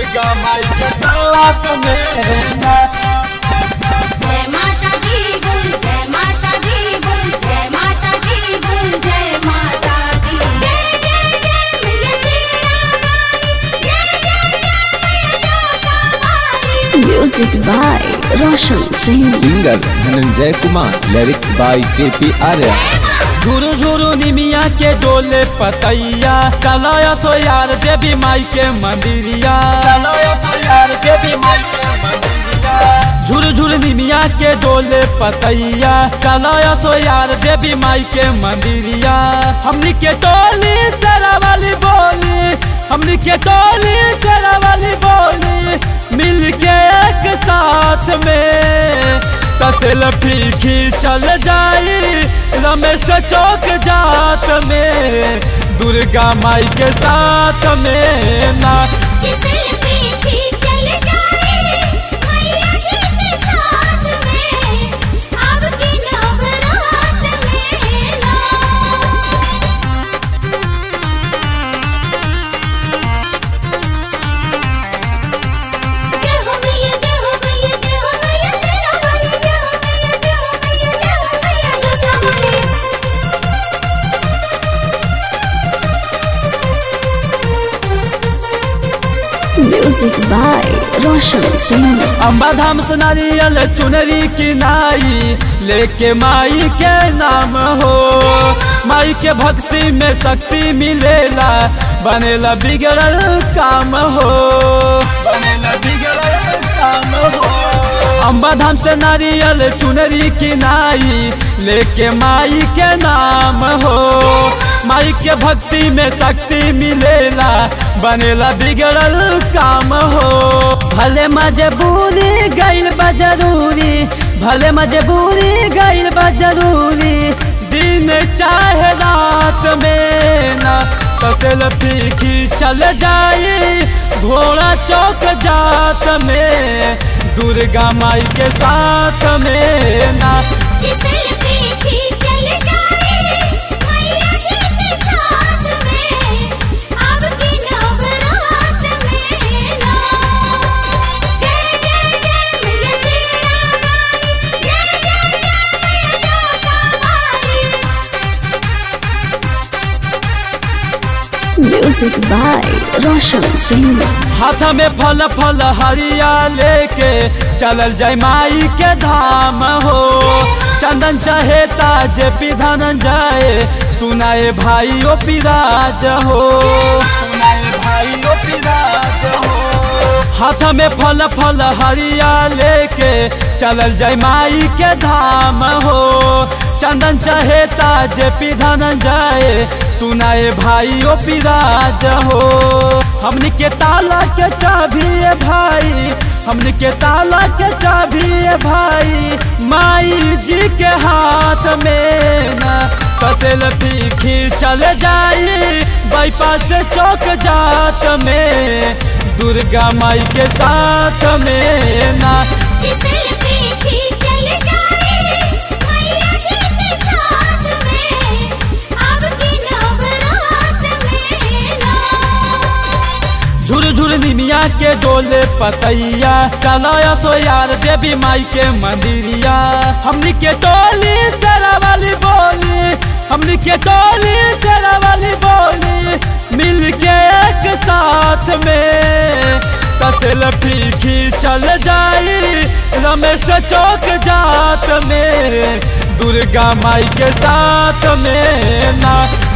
दुर्गा माई के साथ में ना जय माता दी बोल जय माता दी बोल जय माता दी बोल जय माता दी जय जय जय मैया शेरा वाली जय जय जय मैया जोता वाली Music by Roshan Singh. Singer Dhananjay Kumar lyrics by JP Arya झुरु झुरु निमिया के डोले पतैया चलो यो सो यार देवी माई के मंदिरिया चलो यो सो यार देवी माई के मंदिरिया झुरु झुरु निमिया के डोले पतैया चलो यो सो यार देवी माई के मंदिरिया हमनी के टोली सरा वाली बोली हमनी के टोली सरा वाली बोली मिल के एक साथ में तसल फीकी चल जाई रमेश चौक जात में दुर्गा माई के साथ में ना किसी पीठी चल जाए मैया जी के साथ में अब की नवरात में ना जय हो मैया जय हो मैया जय हो मैया शेरा वाली जय हो मैया जय हो मैया जय हो मैया जोता वाली Music by Roshan Singh. Amba धाम से नारियल चुनरी की नाई लेके माई के नाम हो माई के भक्ति में शक्ति मिलेला बनेला बिगड़ल काम हो बनेला बिगड़ल काम हो अम्बा धाम से नारियल चुनरी की नाई लेके माई के नाम हो माई के भक्ति में शक्ति मिलेला बनेला बिगड़ल काम हो भले मजबूरी गइल बा जरूरी भले मजबूरी गइल बा जरूरी दिन चाहे रात में ना तसल फीकी चल जाई घोड़ा चौक जात में दुर्गा माई के साथ में ना किसी पीठी चल जाए मैया जी के साथ में अब की नवरात में ना जय जय जय मैया शेरा वाली जय जय जय मैया जोता वाली Music by Roshan Singh. हाथ में फल फल हरिया लेके चलल जय माई के धाम हो चंदन चाहे ताज पिधन जाए सुनाए भाई ओ पिराज हो सुनाए भाई ओ पिराज हो हाथ में फल फल हरिया लेके चलल जय माई के धाम हो चंदन चाहे ताज पिधन जाए सुनाए भाई ओ पिराज हो हमनी के ताला के चाबी है भाई हमनी के ताला के चाबी है भाई माई जी के हाथ में ना फसल पीखी चल जाई बाईपास चौक जात में दुर्गा माई के साथ में ना किसी पीठी चल जाए मैया जी के साथ में अब की नवरात में ना झुर झुर निमिया के डोले पतैया चलो या सो यार देवी माई के मंदिरिया हमनी के टोली सरा वाली बोली हमनी के टोली सरा वाली बोली मिल के एक साथ में तसल फीकी चल जाई रमेश चौक जात में दुर्गा माई के साथ में ना